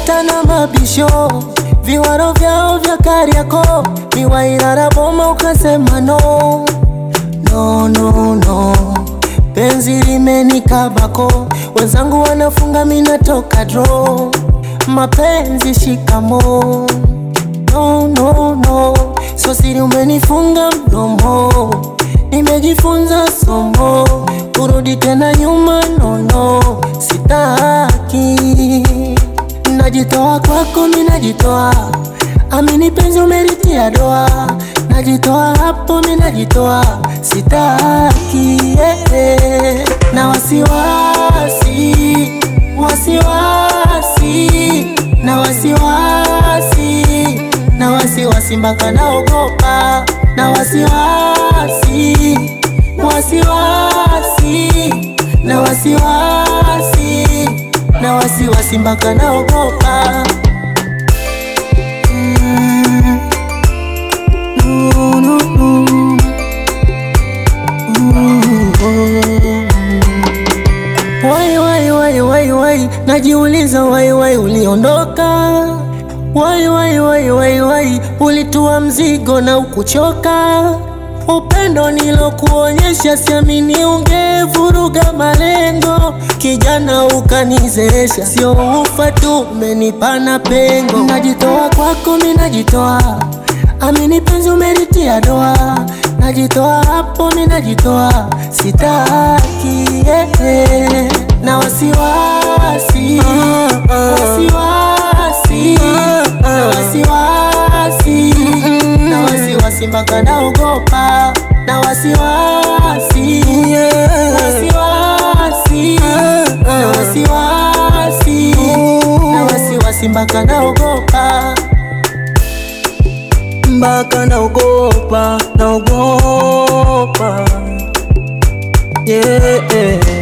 vita na mabisho, viwaro vyao vya Kariakoo, miwairara boma ukasema no, no, no, no. Penzi limenikabako, wenzangu wanafunga, mina toka draw. Mapenzi shikamo, no, no, no. So siri umenifunga mdomo, nimejifunza somo, kurudi tena nyuma nono, sitaki. Najitoa kwako, mi najitoa, amini penzi umeritia doa, najitoa hapo, mi najitoa, sitaki yeah, yeah. na wasiwasi wasiwasi na wasiwasi na wasiwasi mpaka naogopa na wasiwasi wasiwasi na wasiwasi na wasiwasi mpaka naogopa Mm. No, no, no. Wai, wai, wai, wai, wai, najiuliza wai, wai, uliondoka wai, wai, wai, wai, wai, ulitua mzigo na ukuchoka. Upendo nilokuonyesha, siamini ungevuruga malengo. Kijana ukanizeesha, sio ufa tu, umenipana pengo. Najitoa kwako, mi najitoa, amini penzi umelitia doa. Najitoa hapo, mi najitoa, sitaki yeah, yeah. na wasiwasi wasiwasi na wasiwasi na wasiwasi mpaka naogopa na wasiwasi wasiwasi na wasiwasi na wasiwasi mpaka naogopa mpaka naogopa, naogopa yeah, yeah.